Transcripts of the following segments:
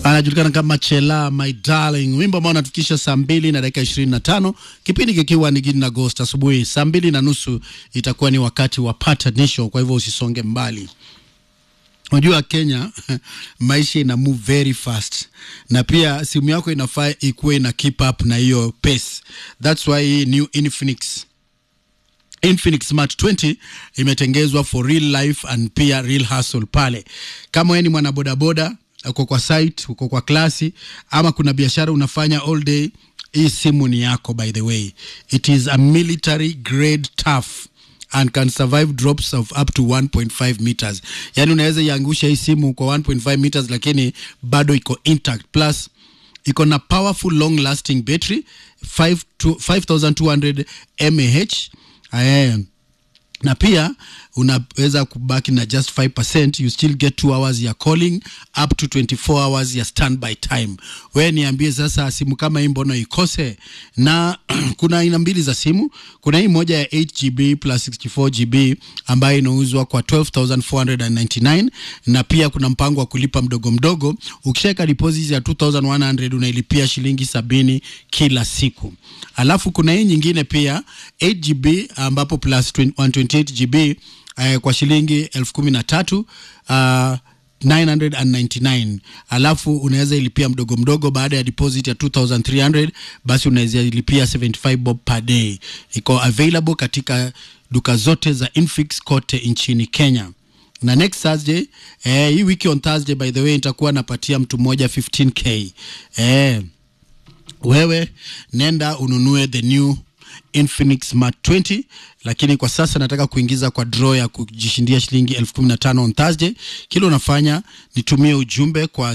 anajulikana kama Chela My Darling, wimbo ambao unatufikisha saa mbili na dakika ishirini na tano kipindi kikiwa ni Gidi na Ghost. Asubuhi saa mbili na nusu itakuwa ni wakati wa patanisho, kwa hivyo usisonge mbali. Unajua Kenya maisha ina move very fast, na pia simu yako inafaa ikuwe ina keep up na hiyo pace. That's why hii new Infinix Infinix Smart 20 imetengezwa for real life and pia real hustle pale. Kama wewe ni mwanabodaboda, uko kwa site, uko kwa klasi ama kuna biashara unafanya all day, hii simu ni yako. By the way, it is a military grade tough and can survive drops of up to 1.5 meters. Yani unaweza iangusha hii simu kwa 1.5 meters, lakini bado iko intact plus iko na powerful long lasting battery 5 to 5200 mAh Aye. na pia unaweza kubaki na just 5% you still get 2 hours ya calling up to 24 hours ya standby time. We niambie sasa, simu kama hii mbona ikose? Na kuna aina mbili za simu. Kuna hii moja ya 8GB plus 64GB ambayo inauzwa kwa 12499 na pia kuna mpango wa kulipa mdogo mdogo. Ukishaweka deposit ya 2100 unailipia shilingi sabini kila siku. Alafu kuna hii nyingine pia 8GB ambapo plus 128GB uh, kwa shilingi elfu kumi na tatu uh, 999 alafu unaweza ilipia mdogo mdogo baada ya deposit ya 2300 basi unaweza ilipia 75 bob per day iko available katika duka zote za Infix kote nchini Kenya na next Thursday eh, hii wiki on Thursday by the way nitakuwa napatia mtu mmoja 15k eh, wewe nenda ununue the new Infinix Smart 20 lakini kwa sasa nataka kuingiza kwa draw ya kujishindia shilingi elfu kumi na tano on Thursday. Kile unafanya nitumie ujumbe kwa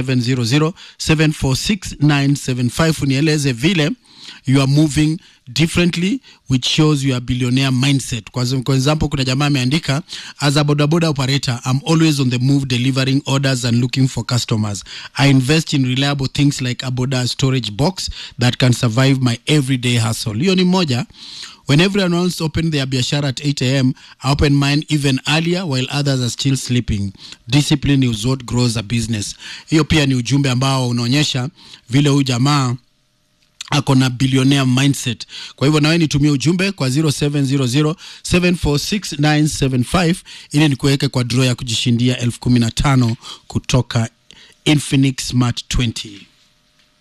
0700746975 unieleze vile you are moving differently which shows your billionaire mindset. Kwa kwa example, kuna jamaa ameandika as a bodaboda operator I'm always on the move delivering orders and looking for customers. I invest in reliable things like a boda storage box that can survive my everyday hustle. Hiyo ni moja. When everyone else open their biashara at 8 a.m., I open mine even earlier while others are still sleeping. Discipline is what grows a business. Hiyo pia ni ujumbe ambao unaonyesha vile huyu jamaa ako na billionaire mindset. Kwa hivyo nawe nitumie ujumbe kwa 0700746975 ili nikuweke kwa draw ya kujishindia elfu kumi na tano kutoka Infinix Smart 20.